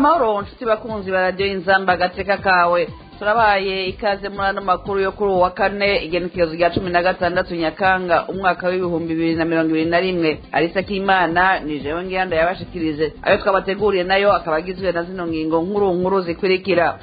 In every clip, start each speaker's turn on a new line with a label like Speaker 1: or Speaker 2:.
Speaker 1: amahoro nshuti bakunzi ba radiyo inzamba agateka kawe turabaye ikaze muri ano makuru yo kuri uwa kane igenekerezo rya cumi na gatandatu nyakanga umwaka w'ibihumbi bibiri na mirongo ibiri na rimwe arisa k'imana ni jewe ngiyanda yabashikirije ayo twabateguriye nayo akaba agizwe na zino ngingo nkuru nkuru zikurikira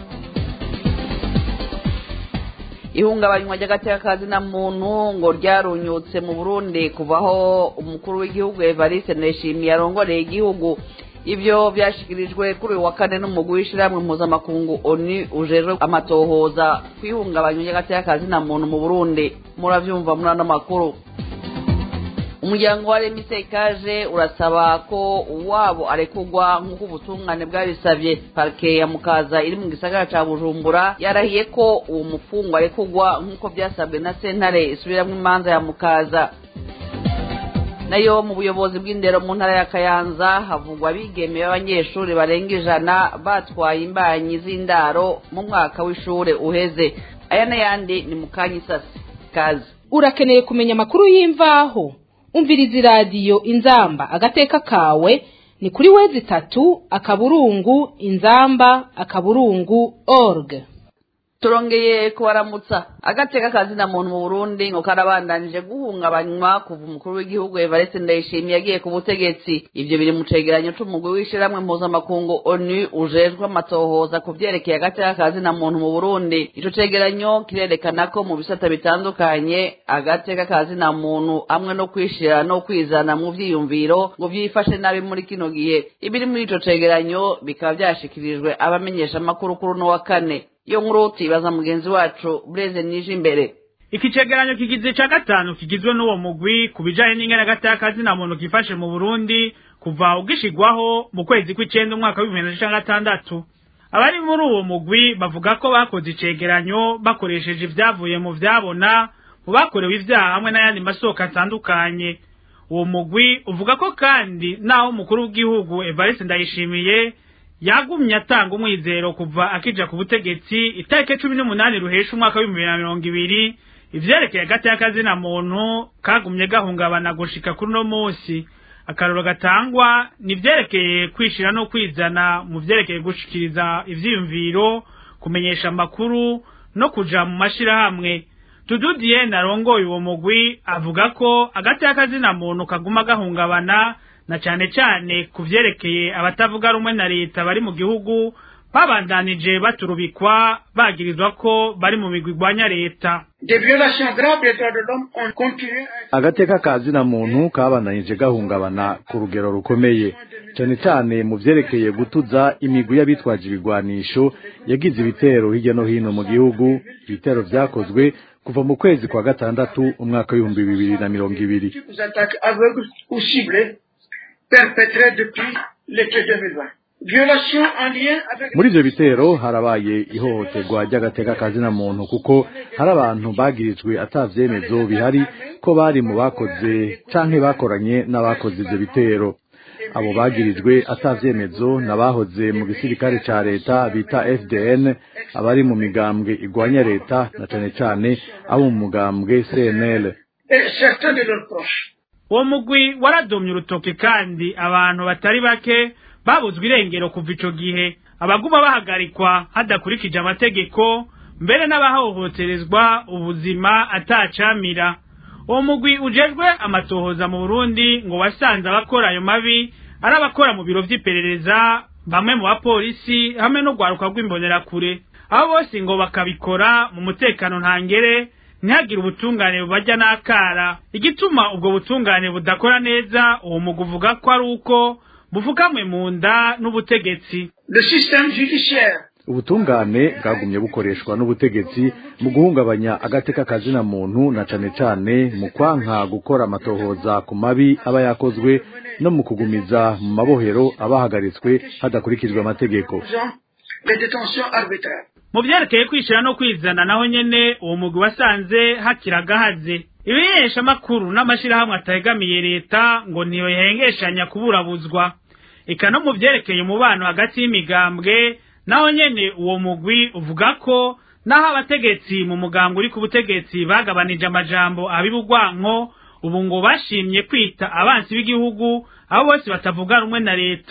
Speaker 1: ihungabanywa ry'agatekazi na muntu ngo ryarunyutse mu burundi kuvaho umukuru w'igihugu evariste ndayishimiye arongoreye igihugu ibyo byashyikirijwe kuri uyu wa kane n'umugwi w'ishyirahamwe mpuzamakungu oni ujejwe amatohoza ku ihungabanywa ry'agatekazi na muntu mu burundi murabyumva muri ano makuru umuryango wa remise kaje urasaba ko uwabo arekugwa nk'uko ubutungane bwabisabye parike ya mukaza iri mu gisagara ca bujumbura yarahiye ko uwo mufungwa arekugwa nk'uko byasabwe na sentare isubiramwo imanza ya mukaza nayo mu buyobozi bw'indero mu ntara ya kayanza havugwa abigemeye b'abanyeshuri barenga ijana batwaye imbanyi z'indaro mu mwaka w'ishure uheze aya n'ayandi ni mu kanya isasi kazi
Speaker 2: urakeneye kumenya amakuru y'imvaho umviriza iradiyo inzamba agateka kawe ni kuri wezi itatu akaburungu inzamba akaburungu org
Speaker 1: turongeye kubaramutsa agateka kazi na muntu mu burundi ngo karabandanije guhungabanywa kuva umukuru w'igihugu evariste ndayishimiye yagiye ku butegetsi ivyo biri mu cegeranyo c'umugwi w'ishirahamwe mpuzamakungu onu ujejwe amatohoza ku vyerekeye agateka kazi na muntu mu burundi ico cegeranyo kirerekana ko mu bisata bitandukanye agateka kazi na muntu hamwe no kwishira no kwizana mu vyiyumviro ngo vyifashe nabi muri kino gihe ibiri muri ico cegeranyo bikaba vyashikirijwe abamenyesha amakuru kuri uno wa kane iyo nkuru tuyibaza mugenzi wacu bureze nije imbere
Speaker 3: iki cegeranyo kigize ca gatanu kigizwe n'uwo mugwi ku bijanye n'ingene agatakazi na muntu kifashe mu burundi kuva ugishigwaho mu kwezi kw'icenda umwaka w'ibihumbi bibiri na gatandatu abari muri uwo mugwi bavuga ko bakoze icegeranyo bakoresheje ivyavuye mu vyabona mu bakorewe ivyaha hamwe n'ayandi masoko atandukanye uwo mugwi uvuga ko kandi naho umukuru w'igihugu evariste ndayishimiye yagumye atanga umwizero kuva akija ku butegetsi itariki cumi n'umunani ruhesha umwaka w'ibihumbi bibiri na mirongo ibiri ivyerekeye agati y'akazina muntu kagumye gahungabana gushika kuri uno munsi akaroro gatangwa ni ivyerekeye kwishira no kwizana mu vyerekeye gushikiriza ivyiyumviro kumenyesha amakuru no kuja mu mashirahamwe tududiye narongoye uwo mugwi avuga ko agati y'akazina muntu kaguma gahungabana na cane cane ku vyerekeye abatavuga rumwe na leta bari mu gihugu babandanije baturubikwa bagirizwa ko bari mu migwi igwanya leta
Speaker 4: agateka kazi na muntu kabandanije gahungabana ku rugero rukomeye cane cane mu vyerekeye gutuza imigwi y'abitwaje ibigwanisho yagize ibitero hirya no hino mu gihugu ibitero vyakozwe kuva mu kwezi kwa gatandatu umwaka w'ibihumbi bibiri na mirongo ibiri
Speaker 5: perpétrés depuis l'été 2020. Violation en lien avec
Speaker 4: muri ivyo bitero harabaye ihohoterwa ry'agateka kazina muntu kuko hari abantu bagirijwe ata vyemezo bihari ko bari mu bakoze canke bakoranye n'abakoze ivyo bitero abo bagirijwe ata vyemezo n'abahoze mu gisirikare ca leta bita FDN abari mu migambwe igwanya leta na cane cane abo mu mugambwe CNL
Speaker 5: et certains de leurs proches.
Speaker 3: uwo mugwi waradomye urutoke kandi abantu batari bake babuzwe irengero kuva ico gihe abaguma bahagarikwa hadakurikije amategeko mbere n'abahohoterezwa ubuzima atacamira uwo mugwi ujejwe amatohoza mu burundi ngo wasanze abakora ayo mabi ari abakora mu biro vy'iperereza bamwe mu bapolisi hamwe no rwaruka rw'imbonerakure abo bose ngo bakabikora mu mutekano ntangere ntihagire ubutungane bubarya n'akara igituma ubwo butungane budakora neza uwo mugwi uvuga ko ari uko bufukamwe mu nda n'ubutegetsi
Speaker 5: Le système judiciaire
Speaker 4: ubutungane bwagumye bukoreshwa n'ubutegetsi mu guhungabanya agateka kazina muntu na cane cane mu kwanka gukora amatohoza ku mabi aba yakozwe no mu kugumiza mu mabohero abahagaritswe hadakurikijwe amategeko
Speaker 5: faisant les détentions arbitraires.
Speaker 3: mu vyerekeye kwishira no kwizana naho nyene uwo mugwi wasanze hakiri agahaze ibimenyeshamakuru n'amashirahamwe ategamiye leta ngo ntiyohengeshanya kuburabuzwa eka no mu vyerekeye umubano hagati y'imigambwe naho nyene uwo mugwi uvuga ko naho abategetsi mu mugambwe uri ku butegetsi bagabanije amajambo abibugwanko ubu ngo bashimye kwita abansi b'igihugu abo bose batavuga rumwe na leta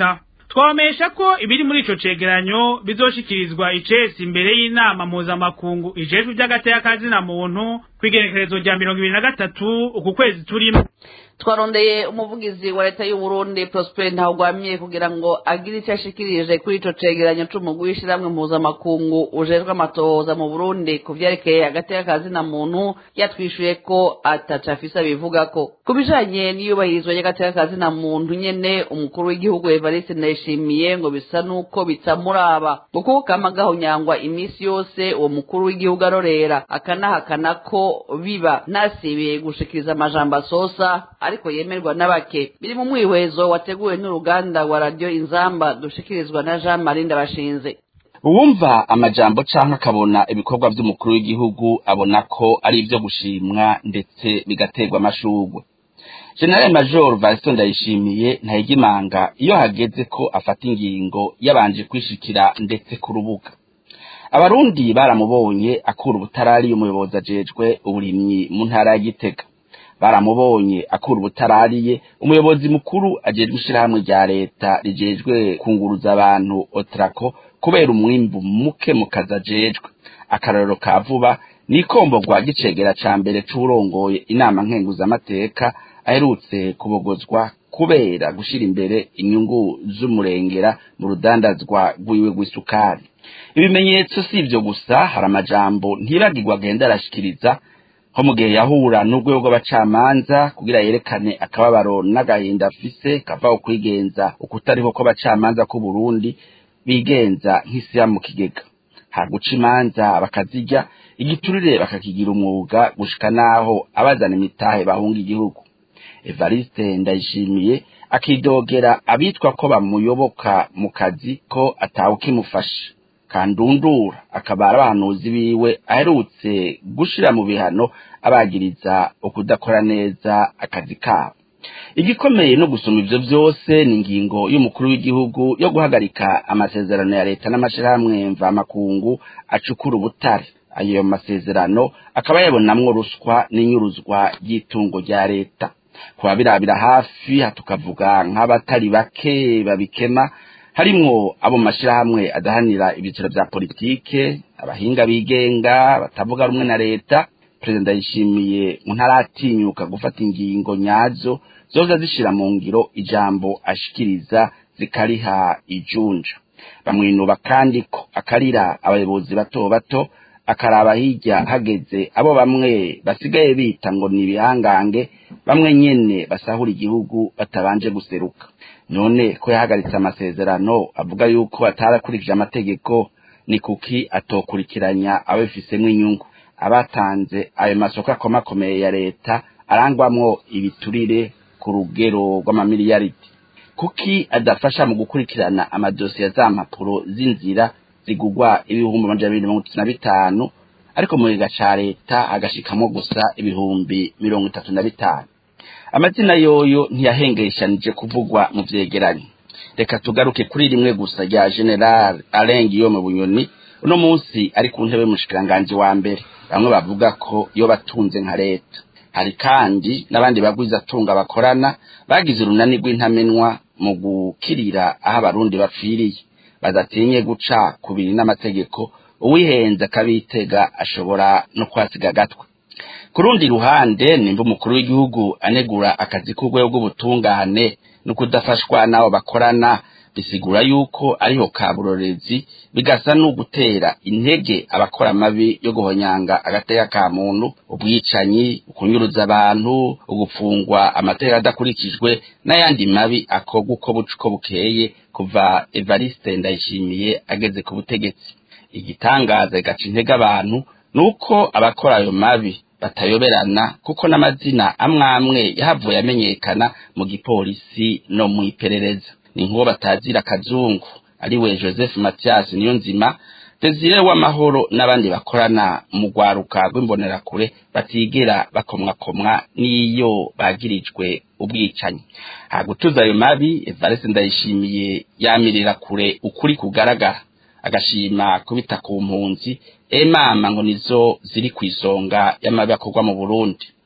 Speaker 3: twabamesha ko ibiri muri ico cegeranyo bizoshikirizwa icesi imbere y'inama mpuzamakungu ijejwe ivy'agateka kazina muntu kw'igenekerezo rya mirongo ibiri na gatatu uku kwezi turimo
Speaker 1: twarondeye umuvugizi wa leta y'u Burundi Prosper Ntawugwamiye kugira ngo agire icyo ashikirije kuri ico cegeranyo c'umugwi w'ishiramwe mpuzamakungu ujejwe amatohoza mu Burundi ku vyerekeye agateka kazina muntu yatwishuye ko ataca afise abivugako ku bijanye n'iyubahirizwa ry'agateka kazina muntu nyene umukuru w'igihugu Evariste Ndayishimiye ngo bisa nuko bitamuraba kuko kama gahonyangwa imisi yose uwo mukuru w'igihugu arorera akanahakana ko biba nasibiye gushikiriza amajambo asosa ariko yemerwa n'abake biri mu mwihwezo wateguwe n'uruganda rwa radiyo inzamba dushikirizwa na jean marie ndabashinze
Speaker 6: uwumva amajambo canke akabona ibikorwa vy'umukuru w'igihugu abona ko ari ivyo gushimwa ndetse bigaterwa amashurwe general major Vincent Ndayishimiye ntayigimanga iyo hageze ko afata ingingo yabanje kwishikira ndetse ku rubuga abarundi baramubonye akura ubutarari umuyobozi ajejwe uburimyi mu ntara ya Gitega baramubonye akura ubutarariye umuyobozi mukuru ajejwe ishirahamwe rya leta rijejwe kunguruza abantu otrako kubera umwimbu muke mu kazi ajejwe akarorero ka vuba ni ikombogwa gicegera ca mbere c'uwurongoye inama nkenguzamateka aherutse kubogozwa kubera gushira imbere inyungu z'umurengera mu rudandazwa rwiwe rw'isukari ibimenyetso si ivyo gusa hari amajambo ntibagirwa agenda arashikiriza nko mu gihe yahura n'urwego rw'abacamanza kugira yerekane akababaro n'agahinda afise kava ukwigenza ukutariho kw'abacamanza k'u Burundi bigenza nk'isiya mu kigega haguca imanza bakazirya igiturire bakakigira umwuga gushika naho abazana imitahe bahunga igihugu Evariste Ndayishimiye akidogera abitwa ko bamuyoboka mu kazi ko atawe kimufasha kandundura akabara abahanuzi biwe aherutse gushira mu bihano abagiriza ukudakora neza akazi kabo igikomeye no gusoma ivyo vyose ni ingingo y'umukuru w'igihugu yo guhagarika amasezerano ya leta n'amashirahamwe mvamakungu acukura ubutare ayo masezerano akaba yabonamwo ruswa n'inyuruzwa ry'itungo rya leta kuba birabira hafi tukavuga nk'abatari bake babikema harimwo abo mashirahamwe adahanira ibiciro vya politike abahinga bigenga batavuga rumwe na leta perezida yishimiye ntaratinyuka gufata ingingo nyazo zoza zishira mu ngiro ijambo ashikiriza zikariha ijunja bamwinuba kandi ko akarira abayobozi bato bato akaraba hirya hageze abo bamwe basigaye bita ngo ni ibihangange bamwe nyene basahura igihugu batabanje guseruka none ko yahagaritse amasezerano avuga yuko atarakurikije amategeko ni kuki atokurikiranya ababifisemwo inyungu abatanze ayo masoko akomakomeye ya leta arangwamwo ibiturire ku rugero rw'amamiliyaridi kuki adafasha mu gukurikirana amadosiye za mpapuro z'inzira zigugwa ibihumbi amajana abiri mirongo itatu na bitanu ariko mu giga ca leta agashikamwo gusa ibihumbi mirongo itatu na bitanu amazina yoyo ntiyahengeshanije kuvugwa mu vyegeranyo reka tugaruke kuri rimwe gusa rya general alain guillaume bunyoni uno munsi ari ku ntebe y'umushikiranganji wa mbere bamwe bavuga ko iyo batunze nka leta hari kandi n'abandi bagwizatunga bakorana bagize urunani rw'intamenwa mu gukirira aho abarundi bapfiriye badatinye guca ku biri n'amategeko uwihenze akabitega ashobora no kwasiga agatwe ku rundi ruhande nimba umukuru w'igihugu anegura akazi k'urwego rw'ubutungane no kudafashwa n'abo bakorana bisigura yuko ariho kaburorezi bigasa n'ugutera intege abakora amabi yo guhonyanga agateka ka muntu ubwicanyi ukunyuruza abantu ugupfungwa amategeko adakurikijwe n'ayandi mabi akorwa uko buca uko bukeye kuva evariste ndayishimiye ageze ku butegetsi igitangaza igaca intege abantu ni uko abakora ayo mabi batayoberana kuko n'amazina amwe amwe yahavuye amenyekana mu gipolisi no mu iperereza ni nk'uwo batazira akazungu ariwe joseph mathias niyo nzima desire w'amahoro n'abandi bakorana mu rwaruka rw'imbonerakure batigera bakomwakomwa n'iyo bagirijwe ubwicanyi hagutuza ayo mabi evariste ndayishimiye yamirira kure ukuri kugaragara agashima kubita ku mpunzi emama ngo nizo ziri ku isonga y'amabi akorwa mu burundi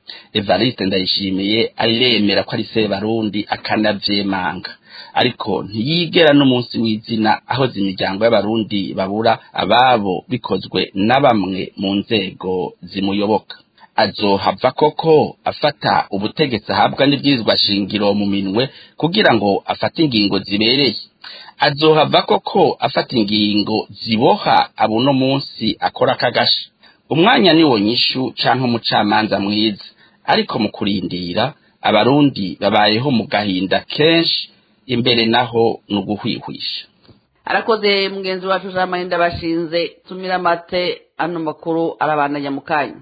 Speaker 6: evariste ndayishimiye aremera ko ari sebarundi akanavyemanga ariko ntiyigera n'umunsi w'izina aho imiryango y'abarundi babura ababo bikozwe na bamwe mu nzego zimuyoboka azohava koko afata ubutegetsi ahabwa n'ibwirizwa shingiro mu minwe kugira ngo afate ingingo zibereye azohava koko afata ingingo ziboha abuno munsi akora akagasha umwanya niwo nyishu canke umucamanza mwiza ariko mu kurindira abarundi babayeho mu gahinda kenshi imbere naho ni uguhwihwisha
Speaker 1: arakoze mugenzi wacu jean marie ndabashinze tumira amate ano makuru arabandanya mu kanya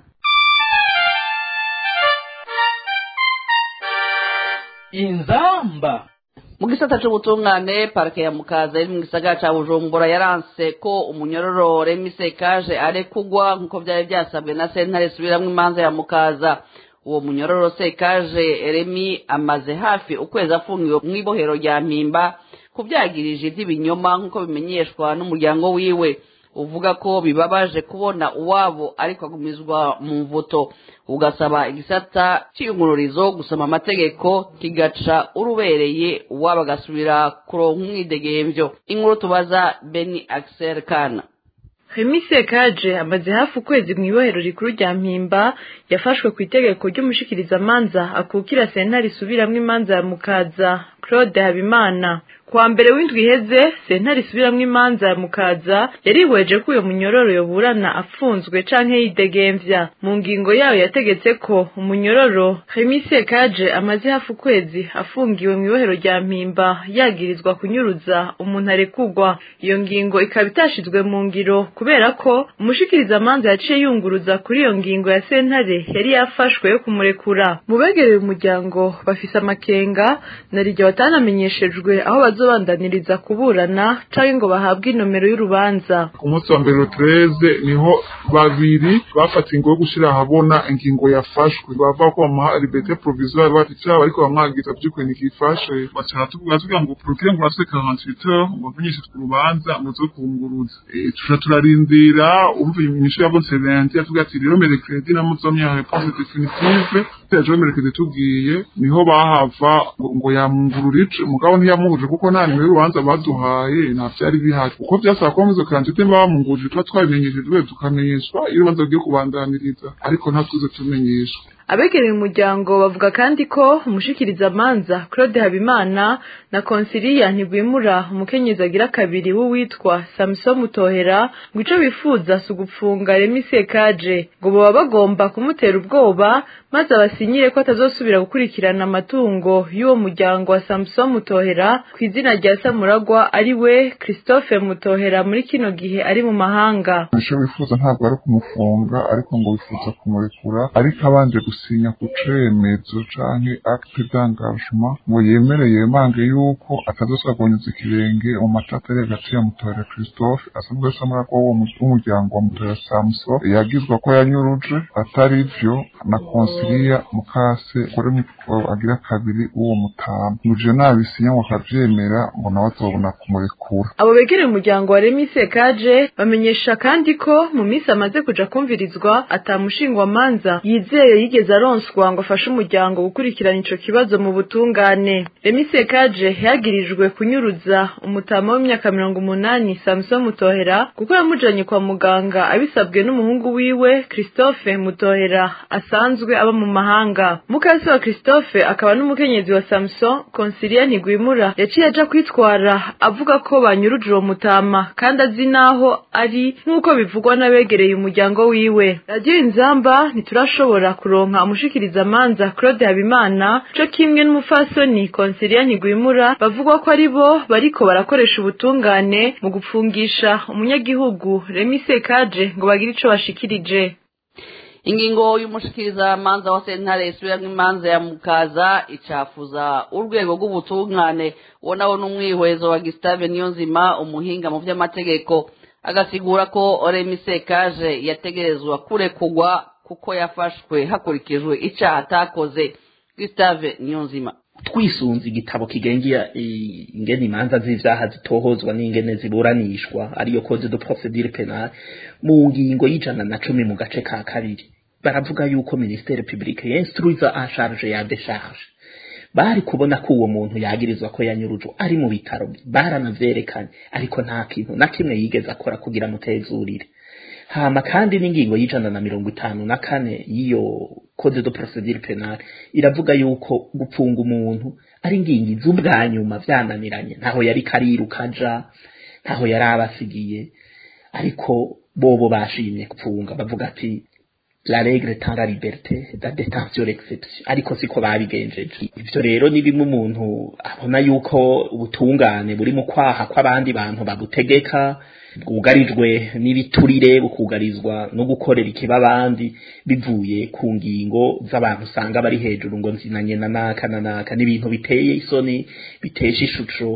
Speaker 7: inzamba
Speaker 1: mu gisata c'ubutungane parike ya mukaza iri mu gisagara ca bujumbura yaranse ko umunyororo remi sekaje arekugwa nk'uko vyari vyasabwe na sentare subiramwo imanza ya mukaza uwo munyororo sekaje remi amaze hafi ukwezi afungiwe mw'ibohero rya mpimba kuvyagirije ivy'ibinyoma nk'uko bimenyeshwa n'umuryango wiwe uvuga ko bibabaje kubona uwabo ariko agumizwa mu mvuto ugasaba igisata c'iyungururizo gusoma amategeko kigaca urubereye uwabo agasubira kuronka umwidegemvyo inkuru tubaza beni axel kana
Speaker 8: Remi Sekaje amaze hafi ukwezi mu ibohero rikuru rya Mpimba yafashwe ku itegeko ry'umushikirizamanza akukira sentare isubiramwo imanza ya Mukaza Claude Habimana kuwa mbere w'indwi iheze sentare isubiramwo imanza ya Mukaza yarihweje ko uyo munyororo yoburana afunzwe canke yidegemvya mu ngingo yayo yategetse ko umunyororo Remi Sekaje amaze hafi ukwezi afungiwe mu ibohero rya Mpimba yagirizwa kunyuruza umuntu arekugwa iyo ngingo ikaba itashizwe mu ngiro kubera ko umushikirizamanza yaciye yunguruza kuri iyo ngingo ya sentare yari yafashwe yo kumurekura mu begereye umuryango bafise amakenga na riryo batanamenyeshejwe aho bazobandaniriza kuburana canke ngo bahabwe inomero y'urubanza
Speaker 9: ku munsi wa mbere tureze niho babiri bafata ingo yo gushira ahabona ingingo yafashwe bava ko bamuha liberté provisoire bati cyaha bariko bamwagiza by'ukuri ntikifashe bacara tuvuga tuvuga ngo procureur ngo rase 48 heures ngo amenyeshe urubanza muzo kunguruza tuja turarindira umva inyishu yabo serenti yavuga ati rero merekredi na muzomya réponse définitive ejo merekredi tubwiye niho bahava ngo yamungurura ico mugabo ntiyamuhuje kuko nta nimero y'urubanza baduhaye nta vyari bihari uko vyasaba ko muzo karantite bamunguruje tuba twabimenyeshejwe tukamenyeshwa iyo urubanza rugiye kubandaniriza ariko nta twize tumenyeshwa
Speaker 8: abegereye umuryango bavuga kandi ko umushikirizamanza Claude Habimana na Consilia Ntigwimura umukenyezi agira kabiri w'uwitwa Samson Mutohera ngo ico bifuza si ugupfunga Remi Sekaje ngo baba bagomba kumutera ubwoba maze abasinyire ko atazosubira gukurikirana amatungo y'uwo muryango wa Samson Mutohera ku izina rya Samuragwa ari we Christophe Mutohera muri kino gihe ari mu mahanga
Speaker 9: ico bifuza ntabwo ari kumufunga ariko ngo bifuza kumurekura ariko abanje gusinya ku cemezo canke acte d'engagement ngo yemereye yemange yuko atazosubira guhonyeza ikirenge mu matata ari hagati ya Mutohera Christophe asanzwe ari Samuragwa w'umuryango wa Mutohera Samson yagizwa ko yanyuruje atari vyo na Consilia Mukase kuri mikoro agira kabiri uwo mutama muje nabisinya ngo akavyemera ngo nawe azobona kumurekura
Speaker 8: abo begereye umuryango wa Remi Sekaje bamenyesha kandi ko mu minsi amaze kuja kumvirizwa atamushingwamanza yizeye yigeze aronswa ngo afashe umuryango gukurikirana ico kibazo mu butungane Remi Sekaje yagirijwe kunyuruza umutama w'imyaka mirongo umunani Samson Mutohera kuko yamujanye kwa muganga abisabwe n'umuhungu wiwe Christophe Mutohera asanzwe aba mu mahanga mukase wa Christophe akaba n'umukenyezi wa Samson Consilia Ntigwimura yaciye aja kwitwara avuga ko banyuruje uwo mutama kandi azi naho ari nk'uko bivugwa n'abegereye umuryango wiwe radiyo inzamba ntiturashobora kuronka umushikirizamanza Claude Habimana co kimwe n'umufasoni Consilia Ntigwimura bavuga ko ari bo bariko barakoresha ubutungane mu gupfungisha umunyagihugu Remi Sekaje ngo bagire ico bashikirije
Speaker 1: ingingo y'umushikirizamanza wa sentare isubiramwo imanza ya mukaza icafuza urwego rw'ubutungane uwo nawo n'umwihwezo wa Gustave Niyonzima umuhinga mu vy'amategeko agasigura ko Remi Sekaje yategerezwa kurekugwa kuko yafashwe hakurikijwe icaha atakoze Gustave Niyonzima
Speaker 7: twisunze igitabo kigengia ingene imanza z'ivyaha zitohozwa n'ingene ziburanishwa ariyo code de procedure penale mu ngingo y'ijana na cumi mu gace ka kabiri baravuga yuko ministere publique y'instruise en charge ya décharge bari kubona ko uwo muntu yagirizwa ko yanyurujwe ari mu bitaro baranavyerekanye ariko nta kintu na kimwe yigeze akora kugira mutezurire hama kandi n'ingingo y'ijana na mirongo itanu na kane y'iyo code de procedure penale iravuga yuko gupfunga umuntu ari ingingo iz'ubwa nyuma vyananiranye ntaho yari kariruka aja ntaho yari abasigiye ariko bobo bashimye gupfunga bavuga ati la règle tant la liberté la détention l'exception ariko siko babigenjeje ivyo rero ni bimwe umuntu abona yuko ubutungane buri mu kwaha kw'abandi bantu babutegeka bwugarijwe n'ibiturire bukugarizwa no gukorera ikiba abandi bivuye ku ngingo z'abantu usanga bari hejuru ngo nzinanye na naka na naka n'ibintu biteye isoni bitesha ishusho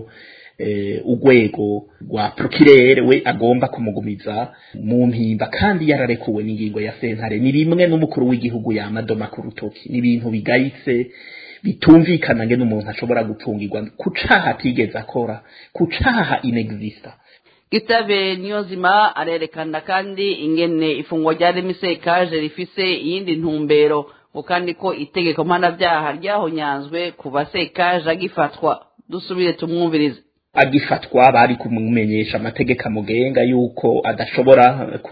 Speaker 7: urwego rwa procureur we agomba kumugumiza mu mpimba kandi yararekuwe n'ingingo ya sentare ni rimwe n'umukuru w'igihugu yamadoma ku rutoki ni ibintu bigayitse bitumvikana nge n'umuntu ashobora gupfungirwa ku caha atigeze akora ku caha inexista
Speaker 1: gitabe niyo nzima arerekana kandi ingene ifungwa rya remisekaje rifise iyindi ntumbero ngo kandi ko itegeko mpanabyaha ryahonyanzwe kuva sekaje agifatwa dusubire tumwumvirize
Speaker 7: agifatwa bari kumumenyesha amategeko amugenga yuko adashobora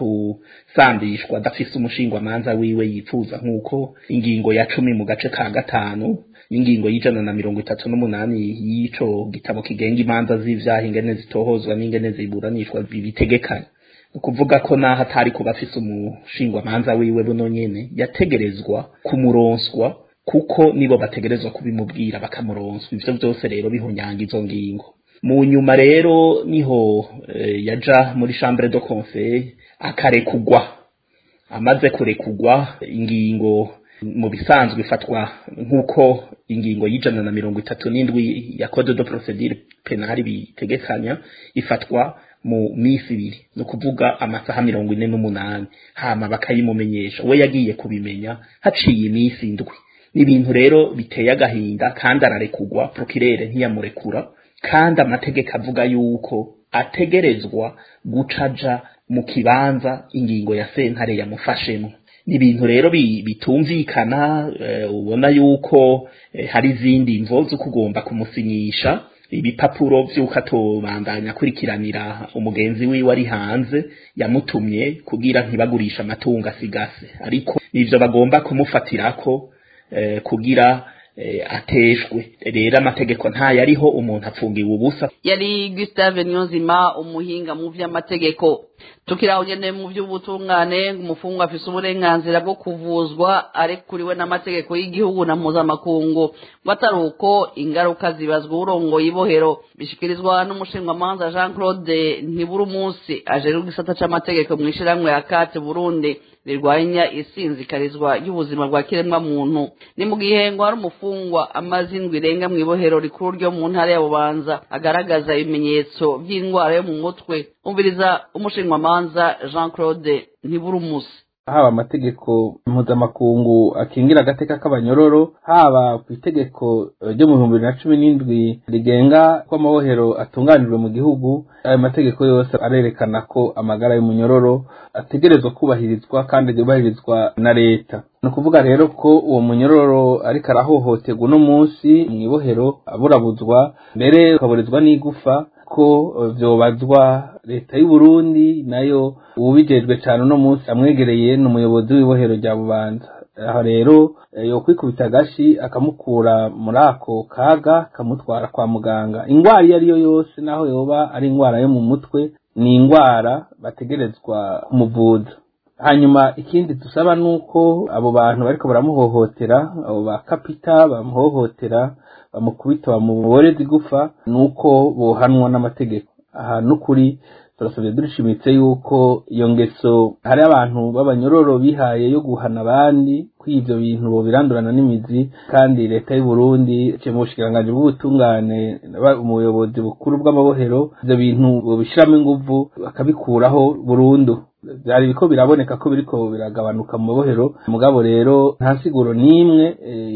Speaker 7: kusambishwa adafise umushingwamanza wiwe yifuza nk'uko ingingo ya cumi mu gace ka gatanu n'ingingo y'ijana na mirongo itatu n'umunani y'ico gitabo kigenga imanza z'ivyaha ingene zitohozwa n'ingene ziburanishwa bibitegekanya ukuvuga ko naho atari kuba afise umushingwamanza wiwe buno nyene yategerezwa kumuronswa kuko nibo bategerezwa kubimubwira bakamuronswa ivyo vyose rero bihunyanga izo ngingo mu nyuma rero niho yaja muri chambre de conseil akarekugwa amaze kurekugwa ingingo mu bisanzwe ifatwa nk'uko ingingo y'ijana na mirongo itatu n'indwi ya code de procedure penale bitegekanya ifatwa mu minsi ibiri ni ukuvuga amasaha mirongo ine n'umunani hama bakayimumenyesha we yagiye kubimenya haciye iminsi indwi ni ibintu rero biteye agahinda kandi ararekugwa procureur ntiyamurekura kandi amategeko avuga yuko ategerezwa gucaja mu kibanza ingingo ya sentare yamufashemo ni ibintu rero bitumvikana ubona yuko hari izindi mvo zo kugomba kumusinyisha ibipapuro vy'uko atobandanya akurikiranira umugenzi wiwe ari hanze yamutumye kugira ntibagurisha amatungo asigase ariko nivyo bagomba kumufatirako kugira ateshwe rero amategeko ntayo ariho umuntu apfungiwe ubusa
Speaker 1: yari gustave niyonzima umuhinga mu vy'amategeko tukiraho nyene mu vy'ubutungane umufungwa afise uburenganzira bwo kuvuzwa arekuriwe n'amategeko y'igihugu na mpuzamakungu ngo atari uko ingaruka zibazwa urongoye ibohero bishikirizwa n'umushinjwamanza jean claude ntibura umunsi ajejwe igisata c'amategeko mw'ishirahamwe ya kate burundi rirwanya isinzikarizwa ry'ubuzima bwa kiremwa muntu ni mu gihe ngo hari umufungwa amaze indwi irenga mu ibohero rikuru ryo mu ntara ya bubanza agaragaza ibimenyetso by'indwara yo mu mutwe umviriza umushinjwamanza jean claude ntibura umusi
Speaker 10: haba amategeko mpuzamakungu akingira agateka k'abanyororo haba ku itegeko ryo mu bihumbi bibiri na cumi n'indwi rigenga ko amabohero atunganijwe mu gihugu ayo mategeko yose arerekana ko amagara y'umunyororo ategerezwa kubahirizwa kandi yubahirizwa na leta ni ukuvuga rero ko uwo munyororo ariko arahohoterwa uno munsi mu ibohero aburabuzwa mbere ukaburizwa n'igufa ko vyobazwa leta y'u Burundi nayo ubijejwe cyane uno munsi amwegereye n'umuyobozi w'ibohero rya Bubanza aho rero yo kwikubita agashi akamukura muri ako kaga akamutwara kwa muganga ingwara iyo ariyo yose naho yoba ari ingwara yo mu mutwe ni ingwara bategerezwa kumuvuza hanyuma ikindi dusaba nuko abo bantu bariko baramuhohotera abo ba kapita bamuhohotera bamukubita bamuboreza igufa nuko bohanwa n'amategeko aha n'ukuri turasabye durishimitse yuko iyo ngeso hari abantu b'abanyororo bihaye yo guhana abandi ko ivyo bintu bobirandurana n'imizi kandi leta y'u Burundi iciye mu bushikiranganji bw'ubutungane umuyobozi bukuru bw'amabohero ivyo bintu bobishiramo inguvu bakabikuraho burundu byari biko biraboneka ko biriko biragabanuka mu mabohero mugabo rero nta siguro n'imwe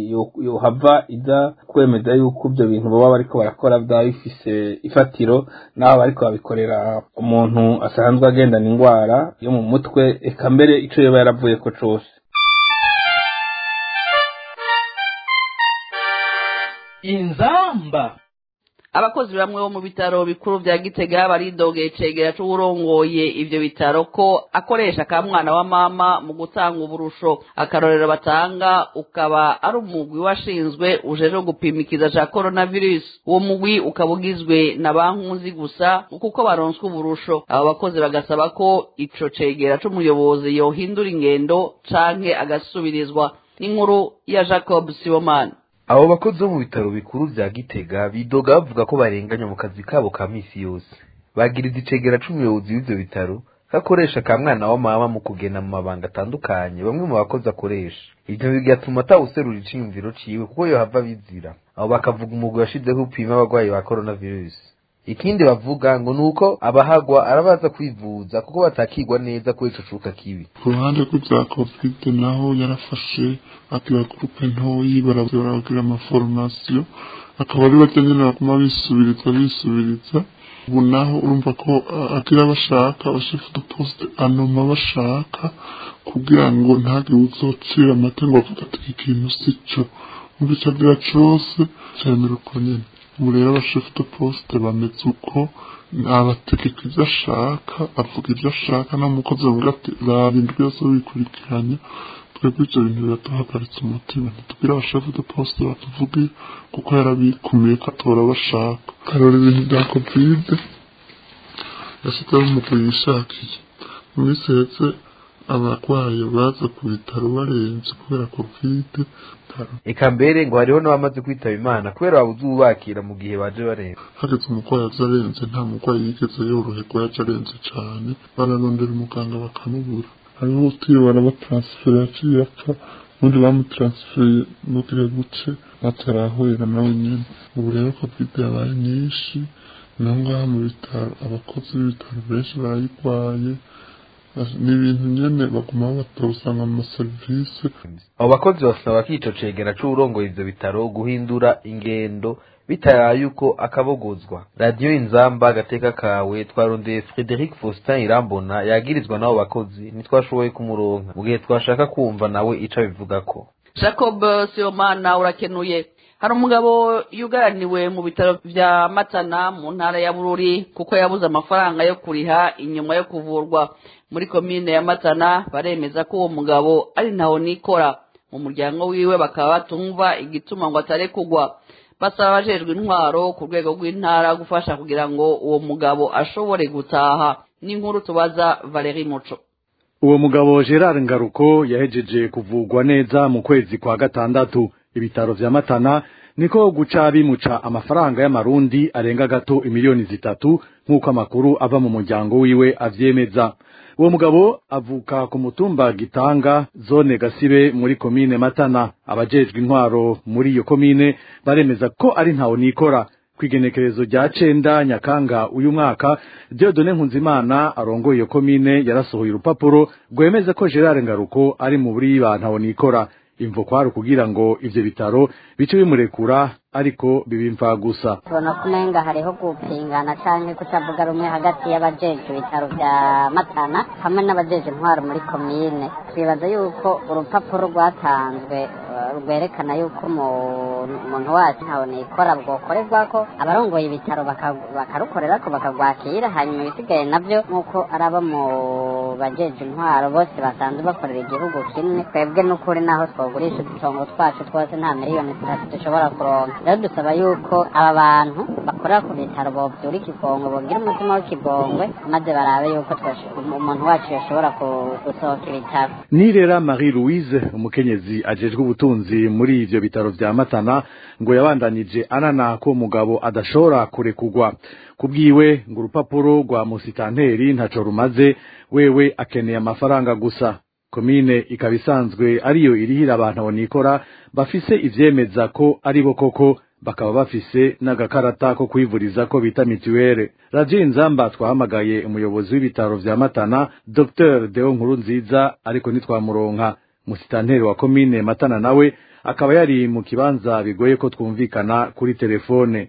Speaker 10: yohava iza kwemeza yuko ibyo bintu baba bariko barakora byaba bifise ifatiro n'aho bariko babikorera umuntu asanzwe agendana indwara yo mu mutwe eka mbere ico yoba yaravuye ko cose
Speaker 11: inzamba
Speaker 1: abakozi bamwe bo mu bitaro bikuru vya gitega baridogeye icegera c'uwurongoye ivyo bitaro ko akoresha ka mwana wa mama mu gutanga uburusho akarorero batanga ukaba ari umugwi washinzwe ujejwe gupima ikiza ca coronavirus uwo mugwi ukaba ugizwe na bankunzi gusa kuko baronswa uburusho abo bakozi bagasaba ko ico cegera c'umuyobozi yohindura ingendo canke agasubirizwa n'inkuru ya jacob sibomana
Speaker 12: abo bakozi bo mu bitaro bikuru vya gitega bidoga bavuga ko barenganya mu kazi kabo ka misi yose bagiriza icegera c'umuyobozi w'ivyo bitaro gakoresha ka mwana wa mama mu kugena mu mabanga atandukanye bamwe mu bakozi akoresha ivyo bigatuma atawuserura iciyumviro ciwe kuko yohava bizira abo bakavuga umugwi washizeho upima abagwayi ba coronavirus ikindi bavuga ngo ni uko abahagwa arabaza kwivuza kuko batakigwa neza kuri ico cuka kibi
Speaker 9: ku ruhande rw'ibya covid naho yarafashe akira gurupe ntoyi baragira amaforomasiyo akaba ari barya nyine baguma bisubiriza bisubiriza ubu naho urumva ko agira bashaka abashefu de poste anoma bashaka kugira ngo ntagire uzocira amata ngo avuga ati iki kintu si cyo muri icyo agira cose cyemera uko nyine ubu rero abashefu de poste bameze uko abategeka ibyo ashaka avuga ibyo ashaka nta mukozi bavuga ati raba indwi yose wikurikiranya twebwe ibyo bintu biratuhagaritse umutima ntitubwire abashefu de poste batuvuge kuko yarabikumiye ko atora bashaka karora ibintu bya kovide yashyizeho umugwi yishakiye mu minsi hetse abarwayi baza ku bitaro barenze kubera kovide
Speaker 12: eka mbere ngo hariho n'abamaze kwitaba imana kubera babuze ubakira mu gihe baje barenze
Speaker 9: hageze umurwayi aza arenze nta murwayi yigeze yoroherwa yaje arenze cyane bararondera umuganga bakamubura hariho utiriwe barabatansifera yaciye apfa ubundi bamutaransifeye n'utiriwe guce batarahurira nawe nyine ubu rero kovide yabaye nyinshi naho ngaha mu bitaro abakozi b'ibitaro benshi barayirwaye ni ibintu nyene baguma batora usanga mu maserivisi
Speaker 12: abo bakozi basaba ko ico cegera c'uwurongoye ivyo bitaro guhindura ingendo bitayaye uko akabogozwa radiyo inzamba agateka kawe twarondeye frederic faustin irambona yagirizwa n'abo bakozi ntitwashoboye kumuronka mu gihe twashaka kumva nawe ico abivugako
Speaker 1: jacob sibomana urakenuye hari umugabo yugaraniwe mu bitaro vya matana mu ntara ya bururi kuko yabuze amafaranga yo kuriha inyuma yo kuvurwa muri komine ya matana baremeza ko uwo mugabo ari ntaho nikora mu muryango wiwe bakaba batumva igituma ngo atarekugwa basaba abajejwe intwaro ku rwego rw'intara gufasha kugira ngo uwo mugabo ashobore gutaha n'inkuru tubaza valeri muco
Speaker 4: uwo mugabo gerard ngaruko yahejeje kuvugwa neza mu kwezi kwa gatandatu ibitaro vya matana niko guca bimuca amafaranga y'amarundi arenga gato imiliyoni zitatu nk'uko amakuru ava mu muryango wiwe avyemeza uwo mugabo avuka ku mutumba gitanga zone gasibe muri komine matana abajejwe intwaro muri iyo komine baremeza ko ari ntawo nikora kwigenekerezo rya cenda nyakanga uyu mwaka Dieudonne Nkunzimana arongoye iyo komine yarasohoye urupapuro rwemeza ko Gerard Ngaruko ari mu buri bantu nikora imvo kwari kugira ngo ivyo bitaro bice bimurekura ariko bibimfa gusa
Speaker 13: tubona ko umenga hariho gupingana canke kutavuga rumwe hagati y'abajejwe ibitaro vya matana hamwe n'abajejwe intwaro muri komine twibaza yuko urupapuro rwatanzwe rwerekana yuko umuntu wacu ntawe nikora bwokorerwako abarongoye ibitaro bakarukorerako bakagwakira hanyuma ibisigaye navyo nk'uko ari abo mu bajejwe intwaro bose basanzwe bakorera igihugu kimwe twebwe n'ukuri naho twogurisha udutongo twacu twose nta miliyoni zitatu dushobora kuronka rero dusaba yuko aba bantu bakorera ku bitaro bovyura ikigongwe bogira umutima w'ikigongwe maze barabe yuko umuntu wacu yoshobora gusohoka ibitaro
Speaker 4: nirera marie louise umukenyezi ajejwe ubutunzi muri ivyo bitaro vya matana ngo yabandanije anana ko umugabo adashobora kurekugwa kubwiwe ngo urupapuro rwa musitanteri ntaco rumaze wewe akeneye amafaranga gusa komine ikaba isanzwe ariyo irihira abantu abonikora bafise ivyemeza ko ari bo koko bakaba bafise n'agakarata ko kwivuriza ko bita mituwere radio inzamba twahamagaye umuyobozi w'ibitaro vya matana dr deo nkuru nziza ariko ntitwamuronka musitanteri wa komine matana nawe akaba yari mu kibanza bigoye ko twumvikana kuri telefone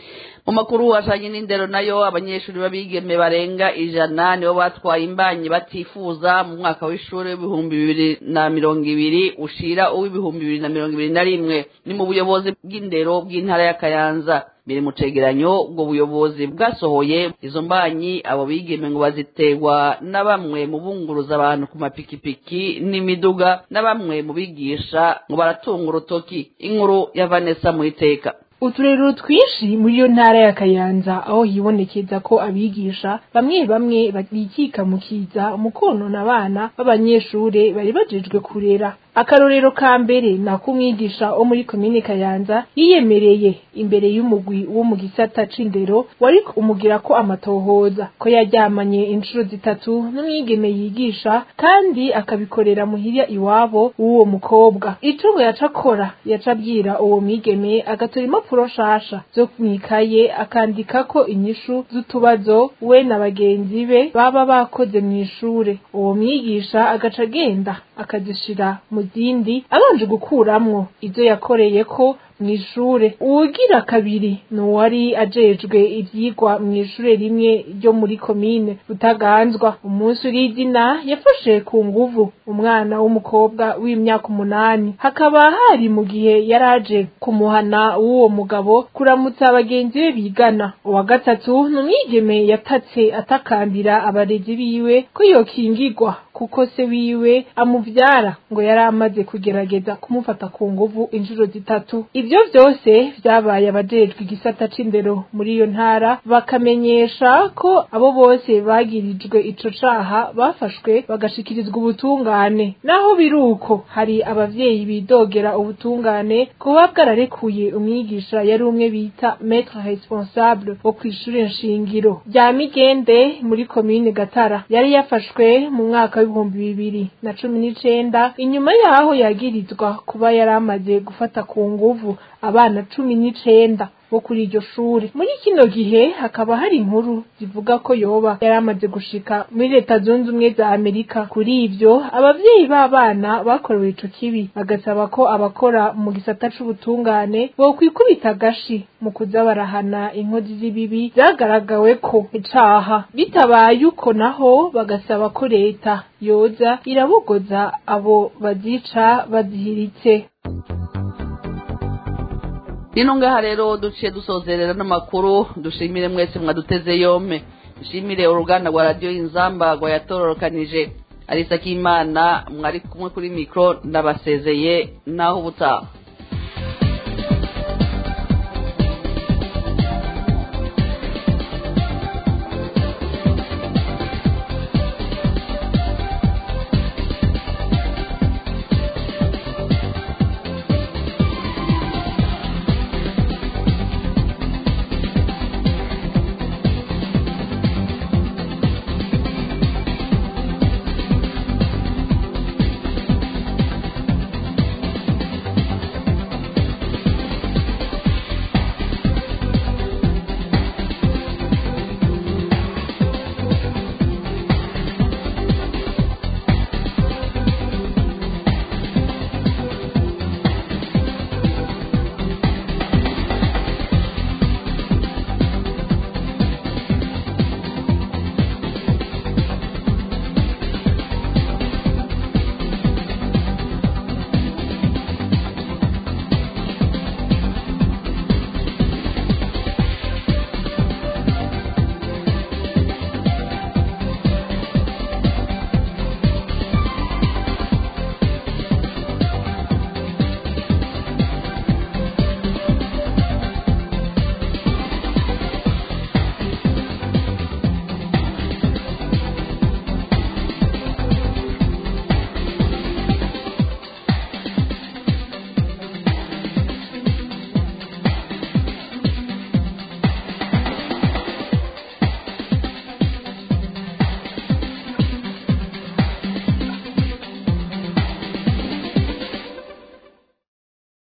Speaker 1: mu makuru ajanye n'indero nayo abanyeshuri b'abigeme barenga ijana nibo batwaye imbanyi batifuza mu mwaka w'ishuri w'ibihumbi bibiri na mirongo ibiri ushira uw'ibihumbi bibiri na mirongo ibiri na rimwe ni mu buyobozi bw'indero bw'intara ya kayanza biri mu cegeranyo ubwo buyobozi bwasohoye izo mbanyi abo bigeme ngo baziterwa na bamwe mu bunguruza abantu ku mapikipiki n'imiduga na bamwe mu bigisha ngo baratunga urutoki inkuru ya vanessa mu iteka
Speaker 11: uturerero twinshi muri iyo ntara ya kayanza aho hibonekeza ko abigisha bamwe bamwe bikika mu kiza mu konona abana b'abanyeshure bari bajejwe kurera akarorero ka mbere ni ak'umwigisha wo muri komine kayanza yiyemereye imbere y'umugwi wo mu gisata c'indero wari umugira ko amatohoza ko yaryamanye inshuro zitatu n'umwigeme yigisha kandi akabikorera muhirya iwabo w'uwo mukobwa ico ngo yaca akora yaca abwira uwo mwigeme agatora impapuro nshasha zo mwikaye akandikako inyishu z'utubazo we na bagenzi be baba bakoze mw'ishure uwo mwigisha agaca agenda akazishira mu zindi abanje gukuramwo izo yakoreye ko mw'ishure uwugira kabiri ni uwari ajejwe ivyigwa mw'ishure rimwe ryo muri komine rutaganzwa umunsi urizina yafashe ku nguvu umwana w'umukobwa w'imyaka umunani hakaba hari mu gihe yaraje kumuhana w'uwo mugabo kuramutsa bagenzi be bigana uwa gatatu ni umwigeme yatatse atakambira abarezi biwe ko yokingigwa kuko se wiwe amuvyara ngo yari amaze kugerageza kumufata ku nguvu inshuro zitatu ivyo vyose vyabaye abajejwe igisata c'indero muri iyo ntara bakamenyesha ko abo bose bagirijwe ico caha bafashwe bagashikirizwa ubutungane naho biruko hari abavyeyi bidogera ubutungane kuba bwararekuye umwigisha yari umwe bita maître responsable wo kw'ishure nshingiro rya migende muri komine gatara yari yafashwe mu mwaka w'ibihumbi bibiri na cumi n'icenda inyuma yaho yagirizwa kuba yari amaze gufata ku nguvu abana cumi n'icenda bo kuri iryo shuri muri kino gihe hakaba hari inkuru zivuga ko yoba yari amaze gushika muri leta zunze ubumwe za amerika kuri ivyo abavyeyi b'abana bakorewe ico kibi bagasaba ko abakora mu gisata c'ubutungane bokwikubita agashi mu kuza barahana inkozi z'ibibi vyagaragawe ko icaha bitabaye uko naho bagasaba ko leta yoza irabogoza abo bazica bazihiritse
Speaker 1: rino ngaha rero duciye dusozerera n'amakuru dushimire mwese mwaduteze yompe dushimire uruganda rwa radiyo y'inzamba rwayatororokanije arisa k'imana mwari kumwe kuri mikoro ndabasezeye naho ubutaha